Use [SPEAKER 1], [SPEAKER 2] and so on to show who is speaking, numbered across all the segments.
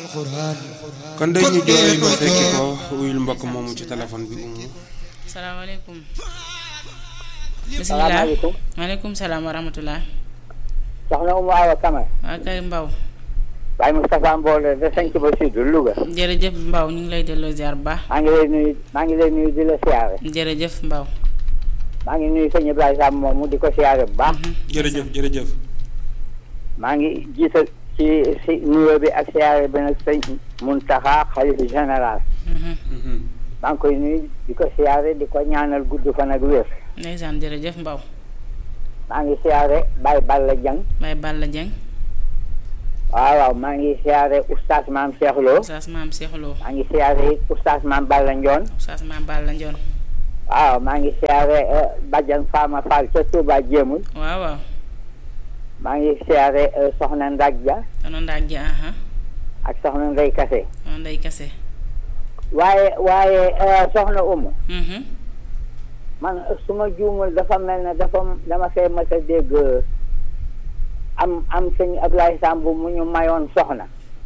[SPEAKER 1] kon day ñu jooy ba fekki ko wuyul mbokk moomu ci téléphone bi umu
[SPEAKER 2] salaamaaleykum. bisimilah
[SPEAKER 3] salaamaaleykum.
[SPEAKER 2] maaleykum salaam wa rahmatulah.
[SPEAKER 3] soxna Oumou Awa Kama.
[SPEAKER 2] waa kay Mbaw.
[SPEAKER 3] Baye Moustapha Mbooloo de Sanc ba Sud Louga.
[SPEAKER 2] jërëjëf Mbaw ñu ngi lay delloo ziar bu baax.
[SPEAKER 3] maa ngi lay nuyu maa ngi lay nuyu di la siyaare.
[SPEAKER 2] jërëjëf Mbaw.
[SPEAKER 3] maa ngi nuyu sëñ Ibrahima Sam moomu di ko siyaare bu baax.
[SPEAKER 1] jërëjëf jërëjëf
[SPEAKER 3] maa ngi jiital ci si nuyoo bi ak siyaare bi nag sëñ Muntaxa xalifa général. maa ngi koy nuyu di ko siyaare di ko ñaanal gudd fan ak wér.
[SPEAKER 2] ndeysaan jërëjëf Mbaw.
[SPEAKER 3] maa ngi siyaare Baye Balla Dieng.
[SPEAKER 2] Baye Balla Dieng.
[SPEAKER 3] waaw waaw maa ngi siyaare oustaz maam Cheikh Lo.
[SPEAKER 2] Oustaz maam Cheikh Lo.
[SPEAKER 3] maa ngi siyaare it oustaz maam Balla Ndione.
[SPEAKER 2] Oustaz maam Balla Ndione.
[SPEAKER 3] waaw maa ngi siyaare Badiane Fama Fall ca Touba Jéemul.
[SPEAKER 2] waaw waaw.
[SPEAKER 3] maa ngi siyaare soxna Ndak Dia
[SPEAKER 2] kono ndaag ji aha
[SPEAKER 3] ak soxna Ndey Kase.
[SPEAKER 2] kono ndey kase.
[SPEAKER 3] waaye waaye soxna Umu
[SPEAKER 2] Mhm.
[SPEAKER 3] man su ma juumul dafa mel ne dafa dama fee mës a dégg am am sëñ Ablaye Samb mu ñu mayoon soxna.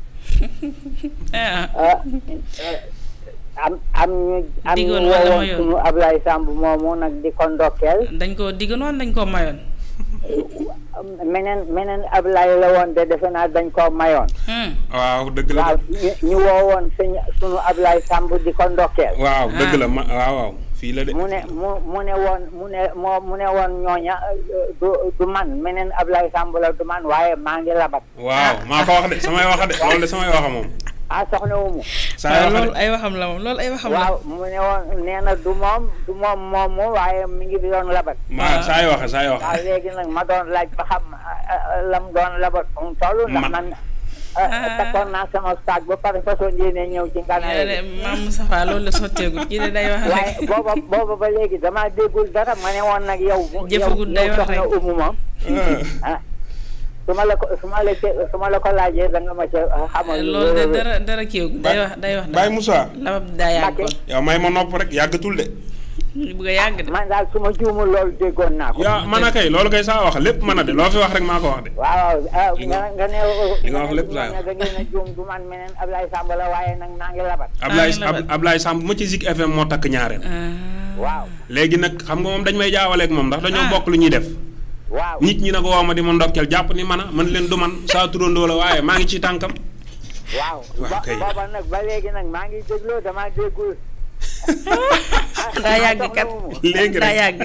[SPEAKER 2] ah
[SPEAKER 3] ah, am am ñu am ñu
[SPEAKER 2] Diggoon wala
[SPEAKER 3] woowoon
[SPEAKER 2] mayoon?
[SPEAKER 3] suñu Ablaye Samb moomu nag di ko ndokkeel
[SPEAKER 2] dañ koo diggoon woon dañ koo mayoon.
[SPEAKER 3] meneen meneen Ablaye la woon de defe naa dañ koo mayoon.
[SPEAKER 2] Hmm.
[SPEAKER 1] waaw dëgg la
[SPEAKER 3] waaw ñu ñu woowoon sëñ suñu Ablaye Samb di ko ndokkeel.
[SPEAKER 1] waaw dëgg la ma waaw waaw fii la de
[SPEAKER 3] mu ne mu mu ne woon mu ne moo mu ne woon ñooña euh, du du man meneen Ablaye Samb la du man waaye maa ngi labat.
[SPEAKER 1] waaw maa ko wax de samay wax de loolu de samay waxa moom
[SPEAKER 3] ah soxna Umu.
[SPEAKER 1] saa
[SPEAKER 2] waaw
[SPEAKER 1] waxa
[SPEAKER 2] loolu
[SPEAKER 1] de
[SPEAKER 2] ay waxam la moom loolu ay waxam la.
[SPEAKER 3] waaw mu ne woon nee na du moom du moom moomu waaye mi ngi doon labat.
[SPEAKER 1] maa saay waxe saay waxe
[SPEAKER 3] waaw léegi nag ma doon laaj ba xam lam doon labat fu mu toll. ndax
[SPEAKER 1] Ma-
[SPEAKER 3] man takkoon naa sama saag ba pare façon yéene ñëw ci
[SPEAKER 2] nee
[SPEAKER 3] nganaay
[SPEAKER 2] de maam Moustapha loolu la sotteegul kii de day wax
[SPEAKER 3] waaye
[SPEAKER 2] rek.
[SPEAKER 3] booba booba ba léegi damaa déggul dara ma ne woon nag yow.
[SPEAKER 2] Jëfagul day
[SPEAKER 3] yow
[SPEAKER 2] wax
[SPEAKER 3] soxna
[SPEAKER 2] rek.
[SPEAKER 3] Umu moom. ah su ma la ko su ma la ce- su ma la ko laajee da nga ma ca xamal. lu
[SPEAKER 2] loolu de
[SPEAKER 3] wér a wér.
[SPEAKER 2] dara dara kiiwagul day wax day wax.
[SPEAKER 1] Baye Moussa
[SPEAKER 2] labab daa yàgg
[SPEAKER 3] Mbacke.
[SPEAKER 2] kon.
[SPEAKER 1] yow may ma nopp rek yàggatul de
[SPEAKER 2] ñu bëgg a yàgg de.
[SPEAKER 3] man daal su ma juumul loolu déggoon naa ko.
[SPEAKER 1] yaa man a kay loolu kay saa wax lépp mën a de loo fi wax rek maa ko wax de
[SPEAKER 3] waaw ah
[SPEAKER 1] Li nga-
[SPEAKER 3] nga nga ne.
[SPEAKER 1] li nga wax lépp
[SPEAKER 3] nga
[SPEAKER 1] laa
[SPEAKER 3] ne da ngeen a juum du man meneen Ablaye Samb la waaye nag naa ngi labat.
[SPEAKER 1] Ablaye
[SPEAKER 2] ngi labat.
[SPEAKER 1] Ab- Ablaye Samb ma ci Zik FM moo takk ñaareel
[SPEAKER 2] Ah.
[SPEAKER 3] waaw
[SPEAKER 1] léegi nag xam nga moom dañ may jaawaleeg moom ndax dañoo
[SPEAKER 2] Ah.
[SPEAKER 1] bokk lu ñuy def
[SPEAKER 3] waaw.
[SPEAKER 1] nit ñi nag woo ma di ma ndokkeel jàpp ni man a man leen du man saa turandoo la waaye maa ngi ci tànkam
[SPEAKER 3] waaw
[SPEAKER 1] waaw
[SPEAKER 3] ba
[SPEAKER 1] kay.
[SPEAKER 3] booba nag ba léegi nag maa ngi dégloo damaa déggul.
[SPEAKER 2] daa yàgg kat
[SPEAKER 1] léegi
[SPEAKER 2] daa
[SPEAKER 1] rek
[SPEAKER 2] yàgg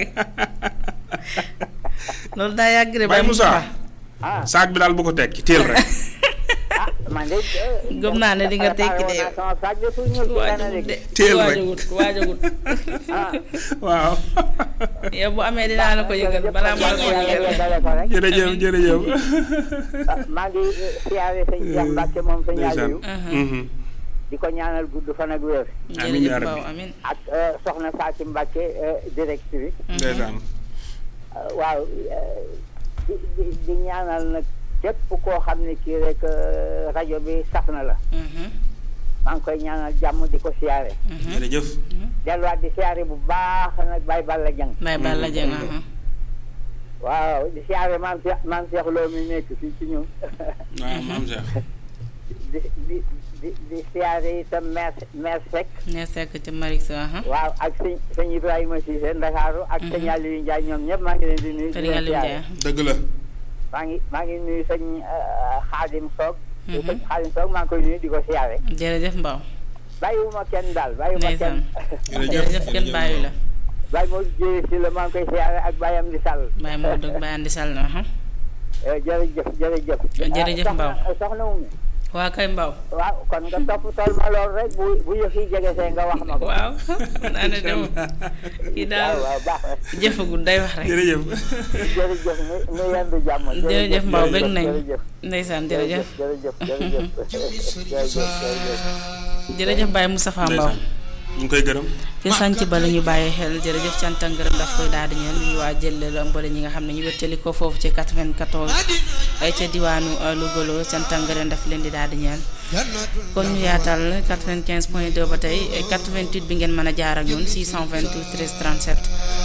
[SPEAKER 2] loolu daa yàgg de
[SPEAKER 1] Baye Moussa
[SPEAKER 3] ah
[SPEAKER 1] saag bi daal bu ko tekki teel rek
[SPEAKER 3] ah man de.
[SPEAKER 2] Gëm naa ne di nga tekki de yow.
[SPEAKER 3] sama saag de suñu ñëw ci
[SPEAKER 2] waajagut
[SPEAKER 3] gànnaaw
[SPEAKER 2] de
[SPEAKER 3] gi.
[SPEAKER 1] Teel rek.
[SPEAKER 2] waajagut waajagut
[SPEAKER 3] ah
[SPEAKER 1] waaw
[SPEAKER 2] yow bu amee dinaa la ko yëgal balaa ma la ko yëgal
[SPEAKER 3] dale ko rek.
[SPEAKER 1] jërëjëf jërëjëf
[SPEAKER 3] ah, maa ngi eh, siyaare sëñ Cheikh Mbacke moom sëñ
[SPEAKER 1] ndeysaan
[SPEAKER 3] Aliou
[SPEAKER 1] Mhm.
[SPEAKER 3] di ko ñaanal gudd fan ak wér
[SPEAKER 1] Amiin yaa
[SPEAKER 2] jërëjëf
[SPEAKER 1] rabbi.
[SPEAKER 2] Mbaw amin
[SPEAKER 3] ak eh, soxna Fatou Mbacke eh, directrice
[SPEAKER 1] ndeysaan
[SPEAKER 3] Uh, waaw uh, di di di ñaanal nag képp koo xam ne kii rek uh, rajo bi saf na la
[SPEAKER 2] Mhm,
[SPEAKER 3] maa ngi koy ñaanal jàmm di ko siyaare
[SPEAKER 2] mhm.
[SPEAKER 1] jërëjëf
[SPEAKER 3] delluwaat di siyaare bu baax nag Baye Balla Dieng
[SPEAKER 2] Baye Balla Dieng aha.
[SPEAKER 3] waaw di siyaare maam Cheikh maam Cheikh Lo mi nekk fii ci ñun
[SPEAKER 1] waaw maam Cheikh
[SPEAKER 3] di di di di siyaare itam maire maire Seck
[SPEAKER 2] ne sekk ci Marix aha.
[SPEAKER 3] waaw ak sëñ sëñ Ibrahima Cissé Ndakaaru ak sëñ Aliou Ndiaye ñoom ñëpp maa ngi leen di nuyu di
[SPEAKER 2] Sëriñ
[SPEAKER 3] leen
[SPEAKER 2] Aliou
[SPEAKER 3] siyaare
[SPEAKER 2] Ndiaye
[SPEAKER 1] dëgg la
[SPEAKER 3] maa ngi maa ngi nuyu sëñ uh, Xaadim Soog
[SPEAKER 2] Mhm.
[SPEAKER 3] sëñ Xaadim Soog maa ngi koy nuyu di ko siyaare
[SPEAKER 2] jërëjëf Mbaw
[SPEAKER 3] bàyyiwuma kenn daal bàyyiwuma kenn
[SPEAKER 2] ndeysaan
[SPEAKER 1] jërëjëf
[SPEAKER 2] jërëjëf kenn bàyyi la
[SPEAKER 3] bàyyi moo jëlee si la maa ngi koy siyaare ak bàyyam di sàll
[SPEAKER 2] Baye moo dëgg Baye Andi Sall na aha.
[SPEAKER 3] Eh, jërëjëf jërëjëf
[SPEAKER 2] Jërëjëf
[SPEAKER 3] Ah,
[SPEAKER 2] Mbaw.
[SPEAKER 3] soxna soxna Oumy
[SPEAKER 2] waa kay Mbaw
[SPEAKER 3] waaw kon nga topp tool ma lool rek bu bu yëf yi jege see nga wax ma ko
[SPEAKER 2] waaw naa ne dem kii daal
[SPEAKER 3] waaw waaw baax na
[SPEAKER 2] jëfagul day wax rek
[SPEAKER 1] jërëjëf
[SPEAKER 3] jërëjëf ñu ñu yendu jàmm
[SPEAKER 2] jërëjëf Mbaw
[SPEAKER 3] jërëjëf,
[SPEAKER 2] bëgg nañ
[SPEAKER 3] jërëjëf
[SPEAKER 2] ndeysaan jërëjëf
[SPEAKER 3] jërëjëf jërëjëf jërëjëf jërëjëf
[SPEAKER 2] jërëjëf Baye Moustapha Mbaw
[SPEAKER 1] ndeysaan ñu ngi koy gërëm
[SPEAKER 2] ci sànc ba la ñu bàyyi xel jërëjëf cant ak ngërëm daf koy daal di ñeel ñu waa jël la mbole ñi nga xam ne ñu wéttali ko foofu ci 94 ay ca diwaanu uh, Louga loo cant ak ngërëm daf leen di daal di ñeel kon ñu yaatal 95 point 2 ba tey eh, 88 bi ngeen mën a jaar ak ñun 628 13 37 ak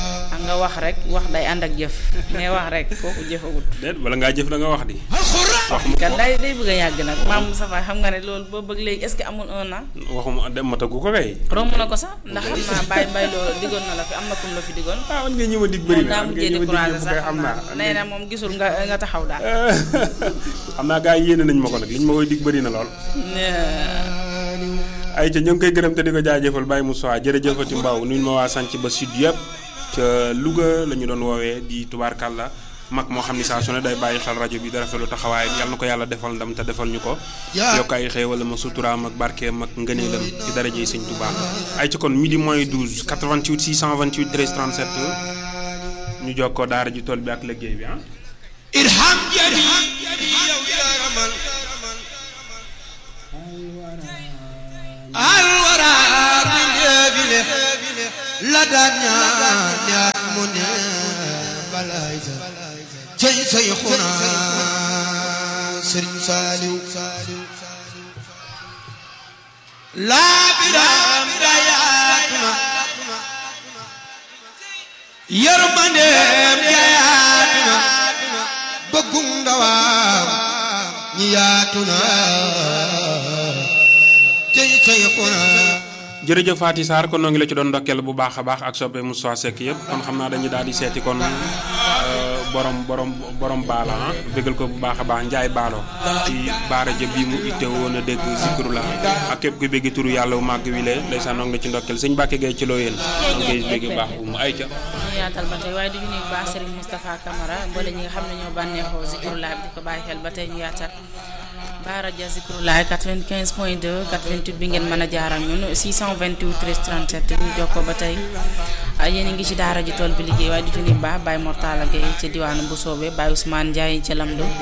[SPEAKER 2] nga wax rek wax day ànd ak jëf mais wax rek kooku jëfagut
[SPEAKER 1] déet bala ngaa jëf da nga wax di wax mu
[SPEAKER 2] kat day day bëgg a yàgg nag maam Moustapha xam nga ne loolu boo bëgg léegi est-ce que amul un an
[SPEAKER 1] waxuma dem matagu ko kay
[SPEAKER 2] romb na ko sax ndax xam naa bàyyi mbay loolu diggoon na la fi am na kum la fi diggoon
[SPEAKER 1] ah man nga ñëw a dig bëri
[SPEAKER 2] moom
[SPEAKER 1] na
[SPEAKER 2] daa
[SPEAKER 1] man nga
[SPEAKER 2] mujjee
[SPEAKER 1] ñëw a dig
[SPEAKER 2] découragé
[SPEAKER 1] yëpp
[SPEAKER 2] sax
[SPEAKER 1] kay xam naa
[SPEAKER 2] nee na moom gisul nga nga taxaw daal
[SPEAKER 1] xam naa gars yi yéene nañ ma ko nag liñ ma koy dig bëri na lool ay ca ñu ngi koy gërëm te di ko jaajëfal Baye Moussa jërëjëfati Mbaw nuyu ma waa sànc ba sud yëpp ca Louga la ñu doon woowee di tubaarkàlla mag moo xam ni saa su ne day bàyyi xel rajo bi da rafetlu taxawaay yal na ko yàlla defal ndam te defal ñu ko yokk ay xéewal ma suturaam ak barkeem ak ngëneelam ci daraje yi sëñ Touba ay ca kon midi moins 12 88 628 13 37 ñu jokkoo daara ji tool bi ak liggéey bi ah
[SPEAKER 4] irham jami yow yaramal alwara min debile la daan ñaan ñaan mu ne balay sa cey say xuna sëriñ saaliw laa biram dayaatuna yërmandeem jayaatuna bëggum ndawaam ñi yaatuna cey say xuna
[SPEAKER 1] jërëjëf Faty Sarr kon noo ngi la ci doon ndokkeel bu baax a baax ak soppe Moussa Seck yëpp kon xam naa dañuy daal di seeti kon euh, borom borom borom baala ah bégal ko bu baax a baax Njaay baalo ci baara ja bii mu itte woon a dégg zikru la ak képp ku béggi turu yàlla wu màgg wi lee ndeysaan noo ngi la ci ndokkeel sëñ Mbàkke Gay ci loo yéen noo ngi koy bégg baax bu mu ay ca
[SPEAKER 2] ñu yaatal ba tey waaye du ñu nuyu bu baax Serigne Moustapha Camara mboole ñi nga xam ne ñoo bànneexoo Zikrulaay bi di ko bàyyi xel ba tey ñu yaatal Baara Dia Zikrulaay 95 point 2 88 bi ngeen mën a jaar ak ñun 628 13 37 ñu jokkoo ba tey yéen a ngi ci daara ji tool bi liggéey waaye du ci nuyu bu baax Baye Mortala Gueye ci diwaanu bu soobee Baye Ousmane Ndiaye ca Lamdo